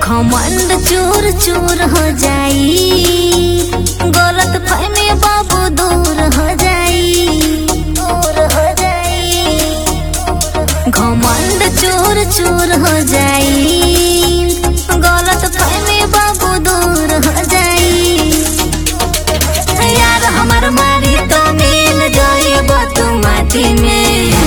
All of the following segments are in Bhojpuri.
घमंड चूर चूर हो जाई गलत फहमी बाबू दूर हो जाई दूर हो जाई घमंड चूर चूर हो जाई गलत फहमी बाबू दूर हो जाई यार हमार मारी तो मिल जाई तू माटी में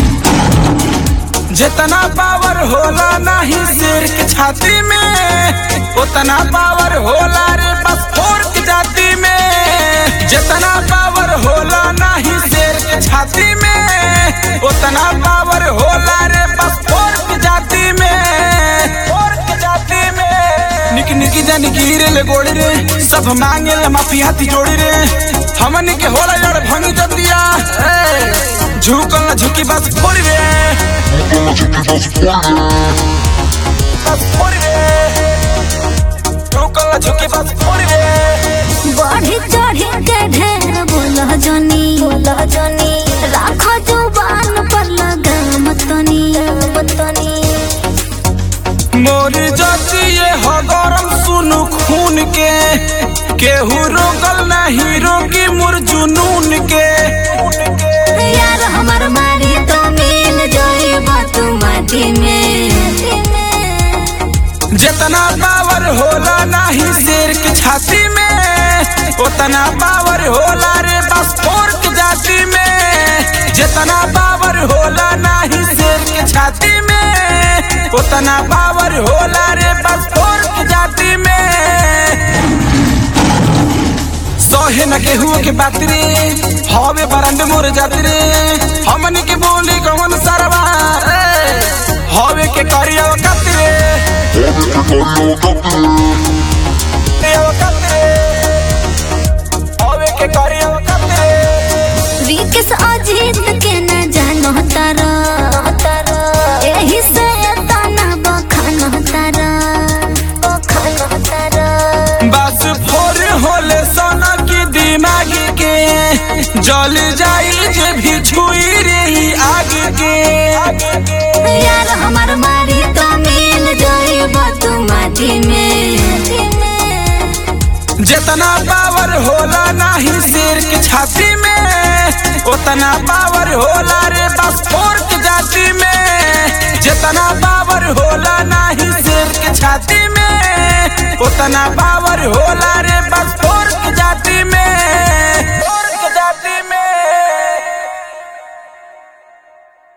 जितना पावर होला नहीं शेर के छाती में उतना पावर होला रे बस फोर की जाति में जितना पावर होला नहीं शेर के छाती में उतना पावर होला रे बस फोर की जाति में फोर की जाति में निक निकी जानी गिरे ले गोड़ी रे सब मांगे ले माफी हाथी जोड़ी रे हमन के होला यार भंग जतिया झुकल ना झुकी बस फोड़ी रे बस फोड़ी रे झुकल ना झुकी बस फोड़ी रे बढ़ी चढ़ी के ढेर बोल जनी बोल जनी राख जुबान पर लगाम तनी तनी मोर जातिए हो गरम सुनु खून के केहू रोकल नहीं रोकी मोर जुनून के यार हमार मारी तो मिल जाई तू माटी में जितना पावर होला नहीं शेर की छाती में उतना पावर होला रे बस फोर की जाति में जितना पावर होला नहीं शेर की छाती में उतना पावर होला रे बस फोर की जाति में सहे न केहू के बात रे हवे बरंड मोर जात रे हमनी के बोली कौन सरवा रे हवे के करिया कत रे वकत रे हवे के करिया वकत रे विकेश अजीत के न जानो तारा एही से तना बखान तारा बखान तारा बस फोर होले सोना की दिमाग के जल जाई जे भी छुई रही आग के यार हमार मारी तो मिल जाई तू माटी में जितना पावर होला नहीं शेर के छाती में उतना पावर होला रे बस फोर की जाति में जितना पावर होला नहीं शेर के छाती में उतना पावर होला रे बस फोर की जाति में